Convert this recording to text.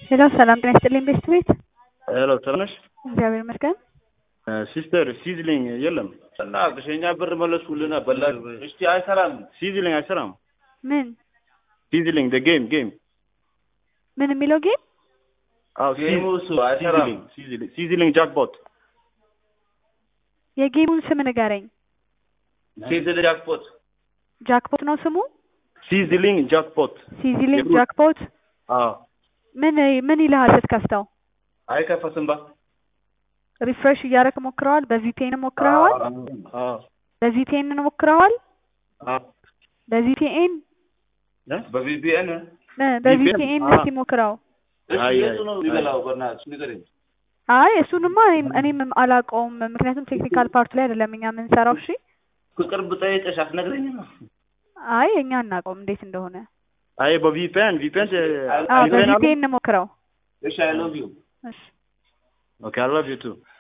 ሄሎ ሰላም ጤና ይስጥልኝ ቤስት ቤት ሄሎ ሰላም ነሽ? እግዚአብሔር ይመስገን። ሲስተር ሲዝሊንግ የለም እና ከሸኛ ብር መለስኩልና በላ እስቲ አይሰራም። ሲዝሊንግ አይሰራም። ምን ሲዝሊንግ ደ ጌም ጌም ምን የሚለው ጌም አዎ ጌሙ እሱ አይሰራም። ሲዝሊንግ ሲዝሊንግ ጃክፖት የጌሙን ስም ንገረኝ። ሲዝል ጃክፖት ጃክፖት ነው ስሙ? ሲዝሊንግ ጃክፖት ሲዚሊንግ የብሩ- ጃክፖት አዎ ምን ምን ይልሃል ስትከፍተው? አይከፈትም ባ ሪፍሬሽ እያደረክ ሞክረዋል? በቪፒኤን ሞክረዋል? አዎ በቪፒኤን ሞክረዋል? አዎ በቪፒኤን በቪፒኤን በቪፒኤን አዎ። እስቲ ሞክረው። እሱ አይ፣ የቱ አይ፣ ነው አይ። የሚበላው? በእናትሽ ንገረኝ። አይ እሱንማ እኔም እኔም አላውቀውም፣ ምክንያቱም ቴክኒካል ፓርቱ ላይ አይደለም እኛ የምንሰራው። እሺ ቅርብ ጠይቀሽ አትነግረኝም? አይ እኛ አናውቀውም እንዴት እንደሆነ። አይ በቪፒኤን ቪፒኤን አዎ በቪፒኤን ሞክረው። እሺ አይ ሎቭ ዩ እሺ ኦኬ አይ ላቭ ዩ ቱ